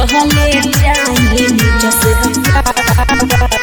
कहले जाए जसे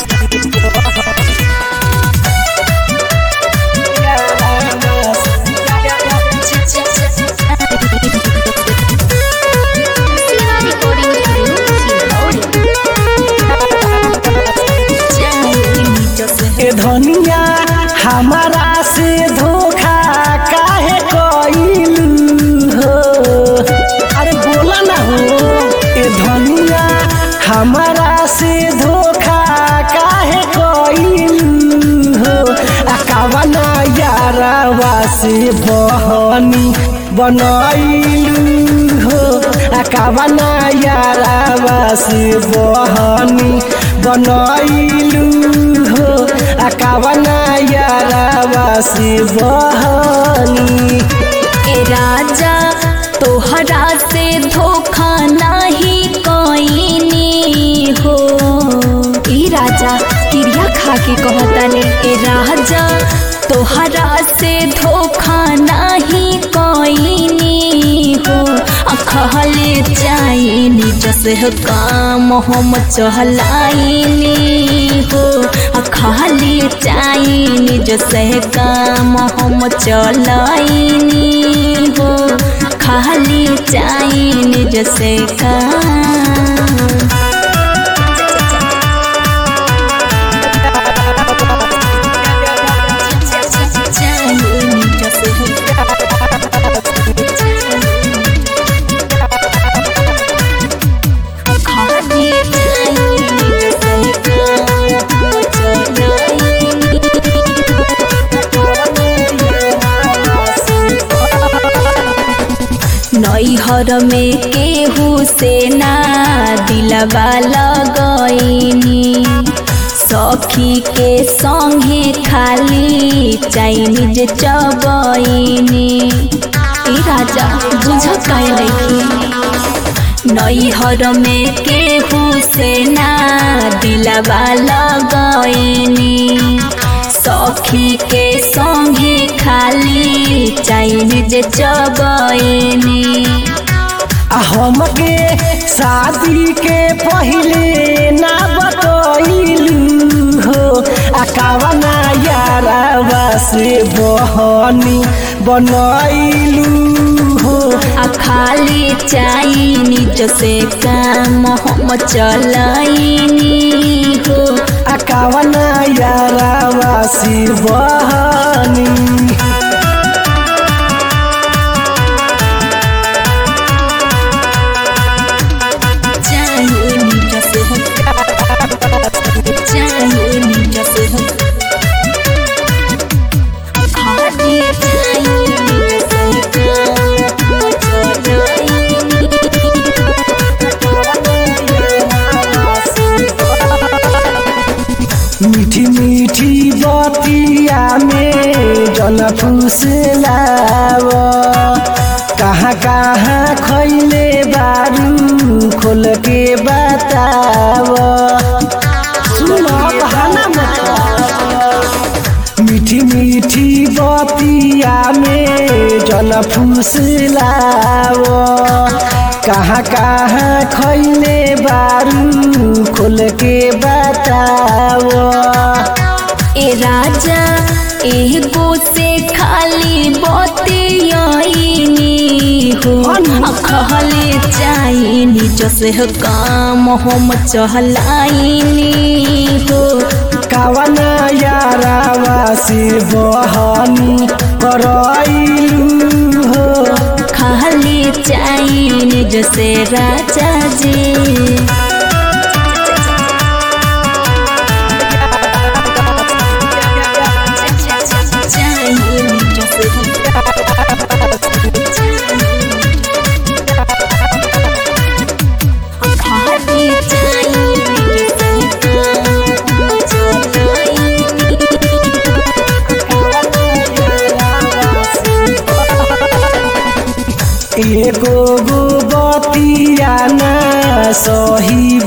ए धनिया हमारा से धोखा काहे कइलू हो अरे बोला ना हो ए धनिया हमारा से धोखा काहे कइलू हो आ कावना यारावा से बहनी बनैलू हो आ कावना यारावा से बहनी बनैलू हो आ कावना यारावा से बहनी ए राजा तोहरा से धोखा नाही कईनी हो ई राजा क्रिया खा के कहतानी ए राजा तोहरा से धोखा नाही कईनी हो अखहले जाइनी जसे काम हम चहलाइनी हो अखहले जाइनी जसे काम हम चलाइनी हो खाली जाइनी जसे काम जाइनी जसे खाली जाइनी जसे काम नैहर में केहू से ना दिलवा लगैनी सखी के संगे खाली चाइनीज चबैनी ई राजा बुझ कैलखी नैहर में केहू से ना दिलवा लगैनी सखी के संगे खाली चाइनीज चबैनी आ हमके शादी के पहिले ना बतैलू हो आ कावना यारावा से बहनी बनैलू हो आ खाली चाइनीज से काम हम चलाइनी हो आ कावना यारावा से बहनी चाइनीज से चाइनीज से खाली चाइनीज से काम मीठी मीठी बतिया में जन फुसलाव कहाँ कहाँ खैले बारू खोल के बताव सुनो बहाना मत मीठी मीठी बतिया में जन फुसलाव कहाँ कहाँ खैले बारू खोल के बताव ए राजा एगो से खाली बतियाइनी हो अखहले चाइनी जसे काम हम चहलाइनी हो कावना यारावा से बहनी करैलू हो खाली चाइनी जसे राजा जी चाइनी जसे खाली चाइनी जसे एगो गो बतिया ना सही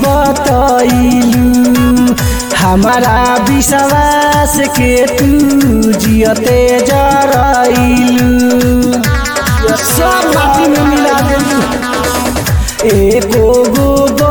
बतैलू हमारा विश्वास के तू जियते जरैलू सब माटी में मिला देलू एको गो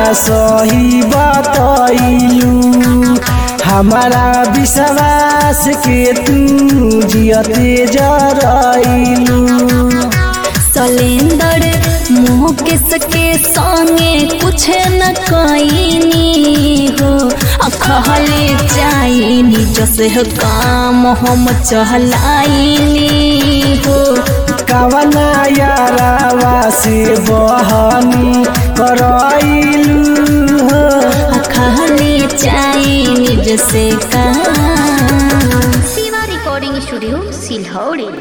सही बतैलू हमारा विश्वास के तू जियते जरैलू सलेंदर मुकेश के संगे कुछ न कईनी हो अखहले जाइनी जसे हो काम हम चहलाइनी हो कवना यारावा से बहनी करैलू हो अखहले जाइनी जसे काम शिवा रिकॉर्डिंग स्टूडियो सिलहौड़ी